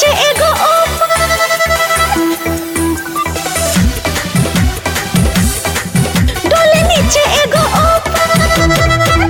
नीचे एगो ऊपर डोले नीचे एगो ऊपर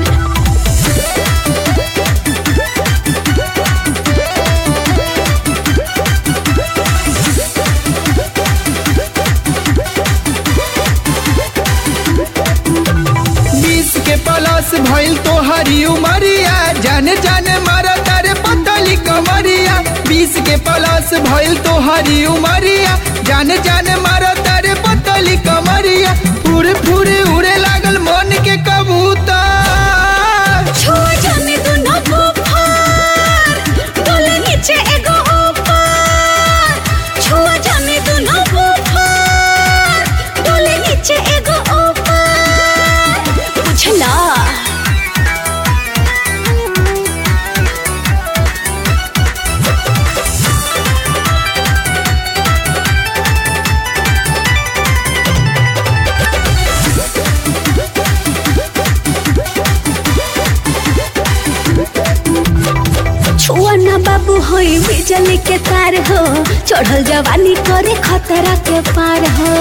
बीस के प्लस भइल तो हरी उमरिया जाने जाने मारा तारे पतली कमरिया बीस के प्लस भइल तो हरी उमरिया जाने जाने मारा तारे पतली कमरिया पूरे पूरे उड़े लागल मन के कबूतर छुआ जाने दो ना बुखार डोले नीचे एगो ऊपर छुआ जाने दो ना बुखार डोले नीचे एगो ऊपर बुझला छुआ ना बाबू होई बिजली के तार हो चढ़ल जवानी करे खतरा के पार हो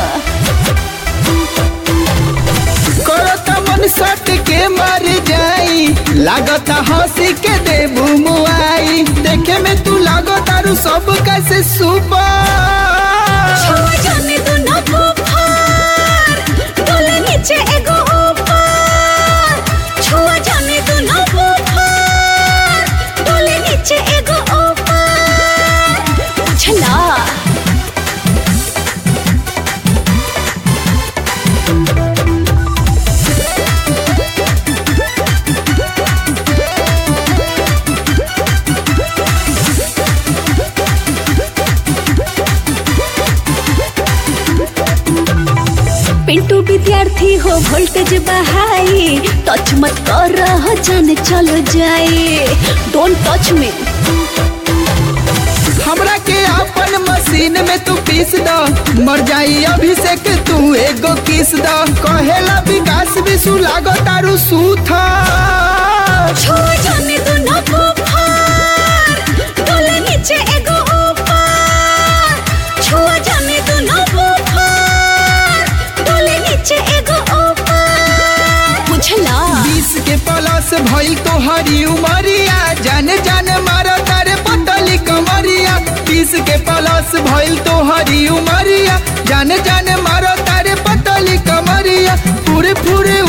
करता मन सट के मर जाई लागता हंसी के देबू मुआई देखे में तू लागतारू सब कैसे सुपर छुआ जाने दो ना बुखार डोले नीचे एगो ऊपर छुआ जाने दो ना बुखार डोले नीचे एगो ऊपर बुझला पिंटू विद्यार्थी हो वोल्टेज बहाई टच मत कर रहा जाने चलो जाए डोंट टच मी हमरा के अपन मशीन में तू पीस द मर जाई अभिषेक तू एगो किस द कहेला विकास विशु लागो तारू सूथा छुआ जाने दो ना बुखार डोले नीचे एगो ऊपर छुआ जाने दो ना बुखार डोले नीचे एगो ऊपर बुझला बीस के प्लस भइल तो हरी उमरिया जाने जाने मारा तारे पतली कमरिया बीस के प्लस भइल तो हरी उमरिया जाने जाने मारो तारे पतली कमरिया पूरे पूरे